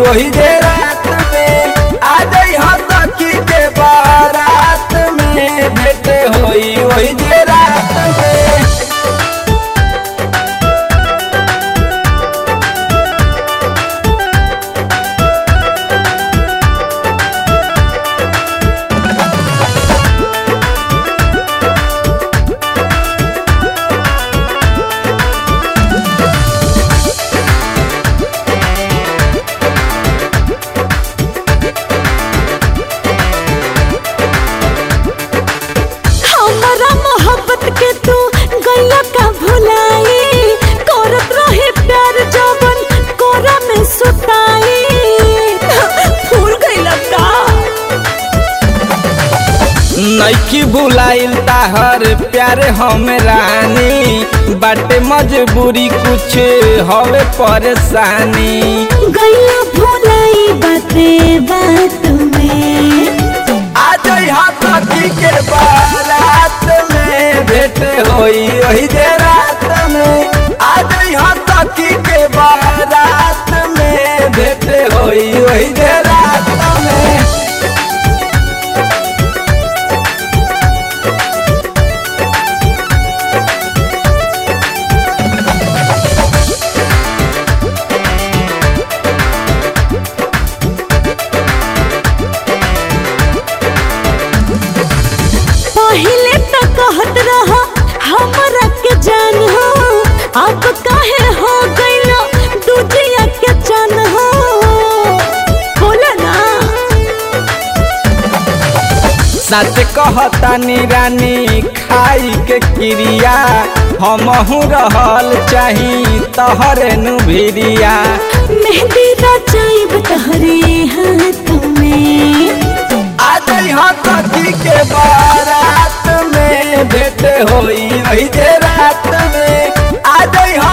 वही जे रात में आ जाई हो सखी के बारात में भेंट होई वही जे रात में हमरा मोहब्बत के तू गैया का भुलाई करत रहे प्यार जवन कोरा में सुताई फूल गइला का नइकी भुलाइल ताहर प्यार हम रानी बाटे मजबूरी कुछ हवे परेशानी गैया भुलाई बाते बात में आ जाई हो सखी के बारात में भेंट होई वही जे रात में आ जाई हो सखी के बारात में भेंट होई वही जे रात में पहिले तो कहत रहा हमरा के जान हो अब काहे हो गइलो दूजिया के जान हो बोला ना सच कहतानी रानी खाई के क्रिया हमहू रहल चाही तहरे नु भिरिया मेहंदी रचाइब तहरे हाथ में आ जाई हो सखी के बारात में भेंट होई वही जे रात में आ जाई हो